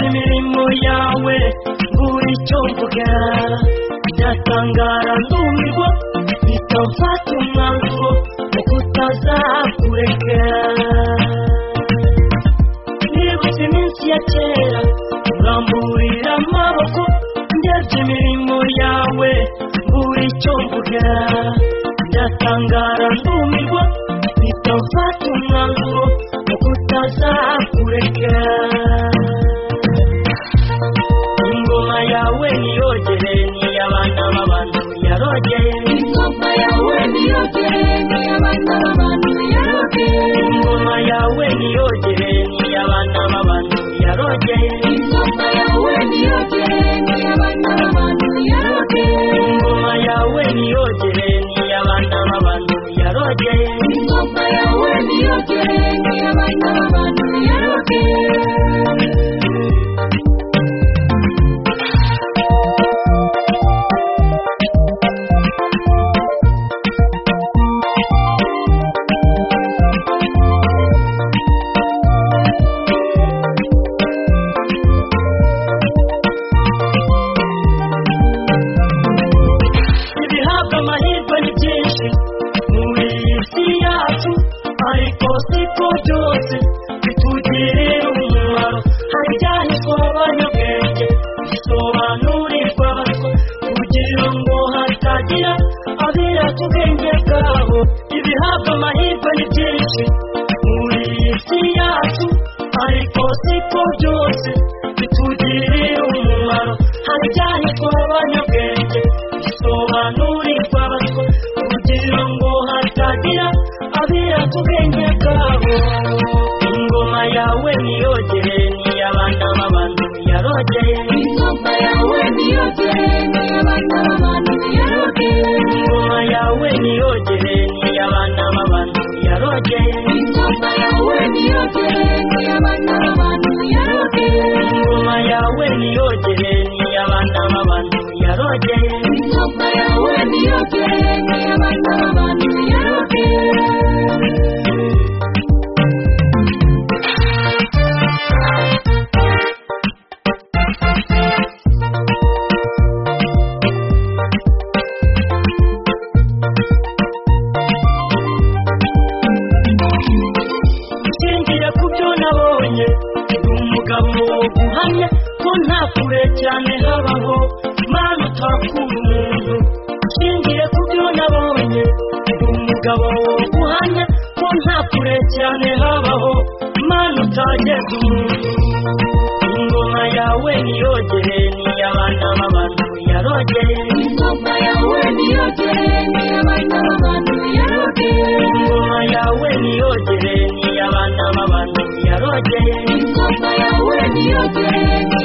imirimo yawe buri icyo mvuga ndatangara ndumirwa bitamfata umwanzuro wo kutazakureka nibutse iminsi ya kera uramburira amaboko ndetse imirimo yawe buri icyo mvuga ndatangara ndumirwa bitamfata umwanzuro wo kutazakureka ingoma yawe niyogere niy'abana b'abantu yarogeye ingoma yawe niyogere n'iy'abana b'abantu yarogeye ingoma yawe niyogere niy'abana b'abantu yarogeye ingoma yawe niyogere n'iy'abana b'abantu yarogeye ingoma yawe niyogere niy'abana b'abantu yarogeye ingoma yawe niyogere n'iy'abana b'abantu yarogeye ibihabwa amahirwe ni byinshi muri iyi si yacu ariko siko byose bitugirira umumaro hari ibyanditswe abanyabwenge bisobanurirwa abatwa kugira ngo hatagira abirata ubwenge bwabo ibihabwa amahirwe ni byinshi muri iyi si yacu ariko siko byose bitugirira umumaro hari ibyanditswe abanyabwenge bisobanurirwa abatwa kugira ngo hatagira abirata ubwenge bwabo ingoma yawe niyogere niy'abana b'abantu yarogeye ingoma yawe niyogere n'iy'abana b'abantu yarogeye ingoma yawe niyogere niy'abana b'abantu yarogeye ingoma yawe niyogere n'iy'abana b'abantu yarogeye ingoma yawe niyogere niy'abana b'abantu yarogeye ingoma yawe niyogere n'iy'abana b'abantu yarogeye nshingiye ku byo nabonye ndi umugabo guhamya ko nta kure cyane habaho mana utakura umuntu nshingiye ku byo nabonye ndi umugabo guhamya ko nta kure cyane habaho mana utageza umuntu ingoma yawe niyogere niy'abana b'abantu yarogeye ingoma yawe niyogere n'iy'abana b'abantu yarogeye ingoma yawe niyogere niy'abana b'abantu yarogeye ingoma yawe niyogere